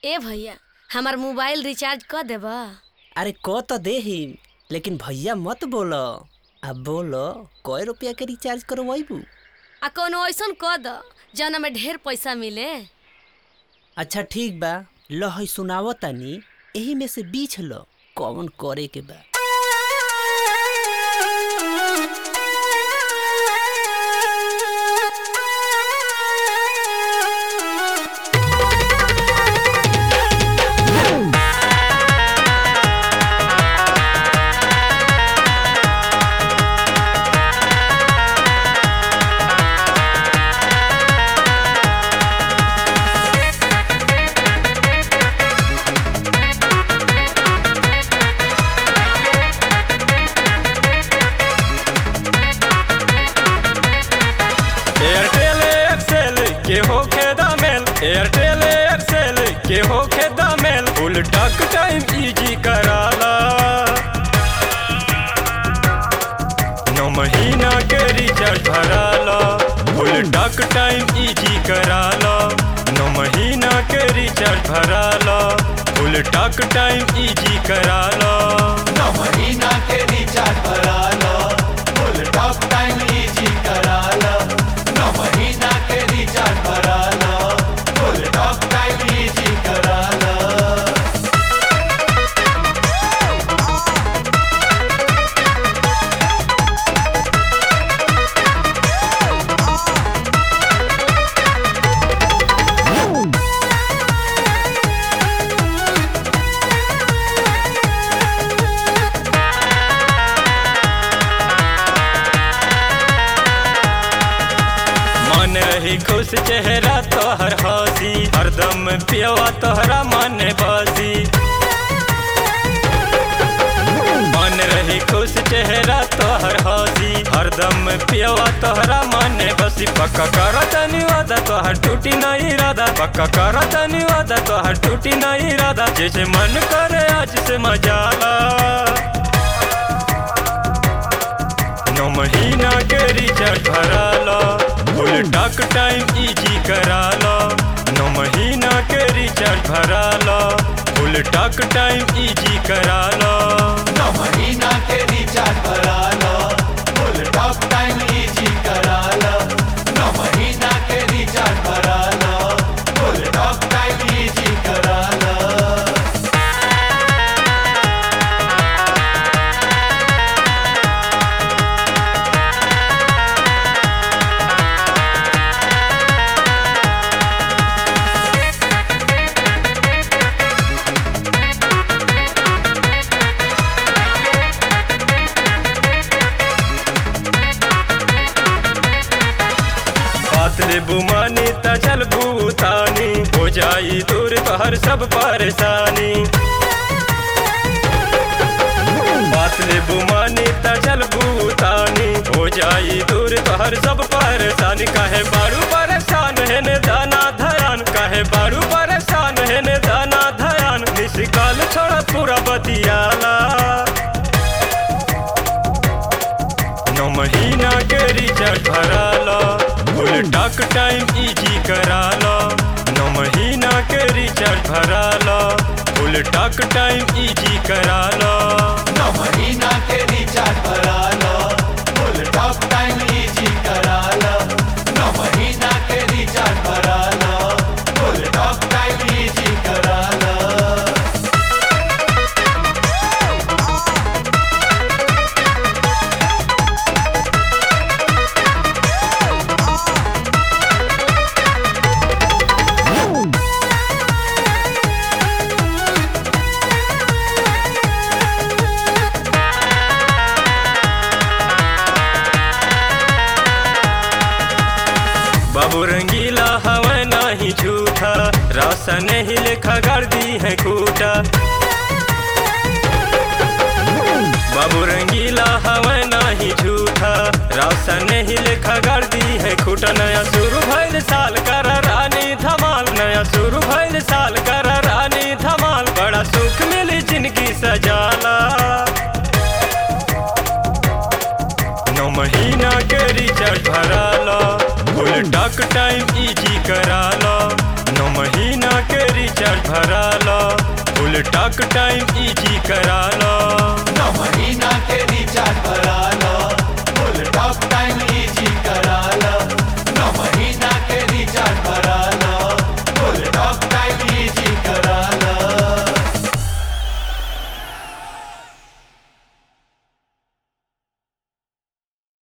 ए भैया हमार mobile recharge कर देब अरे क तो देही लेकिन भैया मत बोल अब बोल कय रुपया के रिचार्ज करवाइबू आ कोनो ऐसन कर द जना में ढेर पैसा मिले अच्छा ठीक बा ल है सुनाव तानी एही में से बीछ ल कौन करे के बा एयरटेल एक्सेल के होखे दामेल एयरटेल एक्सेल के होखे दामेल फुल टक टाइम इजी कराला नौ महीना के रिचार्ज भराला फुल टक टाइम इजी कराला नौ महीना के रिचार्ज भराला फुल टक टाइम इजी कराला नौ महीना के रिचार्ज भरा लो फुल टॉक टाइम इजी करा लो नौ महीना के रिचार्ज भरा लो फुल टॉक टाइम इजी करा लो मन रही खुश चेहरा तोहर हंसी हरदम पियवा तोहरा मन बसी मन रही खुश चेहरा तोहर हंसी हरदम पियवा तोहरा मन बसी पक्का कर तनी वादा तोहर टूटी नहीं इरादा पक्का कर तनी वादा तोहर टूटी नहीं इरादा जैसे मन करे आज से मजाला नौ महीना के रिचार्ज भराला फुल टॉक टाइम इजी कराला नौ महीना के रिचार्ज भराला फुल टॉक टाइम इजी कराला नौ महीना के रिचार्ज भरा लो फुल टॉक टाइम इजी करा लो नौ महीना के रिचार्ज भरा लो फुल टॉक टाइम इजी करा लो बात रे बुमानी त चल भूतानी हो जाई दूर तोहर सब परेशानी बात रे बुमानी त चल भूतानी हो जाई दूर तोहर सब परेशानी काहे बारू परेशान है ने दाना धयान काहे बारू परेशान है ने दाना धयान निशिकाल छोड़ा पूरा बतियाला नौ महीना के रिचार्ज भराला फुल टॉक टाइम इजी कराला नौ महीना के रिचार्ज भराला फुल टॉक टाइम इजी कराला नौ महीना के रिचार्ज भरा लो फुल टॉक टाइम इजी करा लो नौ महीना के रिचार्ज भरा लो फुल टॉक टाइम इजी करा लो बाबू रंगीला हवा नाही झूठा रासा नहीं लेखा गाड़ दी है खूटा बाबू रंगीला हवा नाही झूठा रासा नहीं लेखा गाड़ दी है खूटा नया शुरू भइल साल कर रानी धमाल नया शुरू भइल साल कर रानी धमाल बड़ा सुख मिली जिंदगी सजाला नौ महीना के रिचार्ज भराला फुल टॉक टाइम इजी कराला नौ महीना के रिचार्ज रिचार्ज भरा लो फुल टॉक टाइम इजी करा लो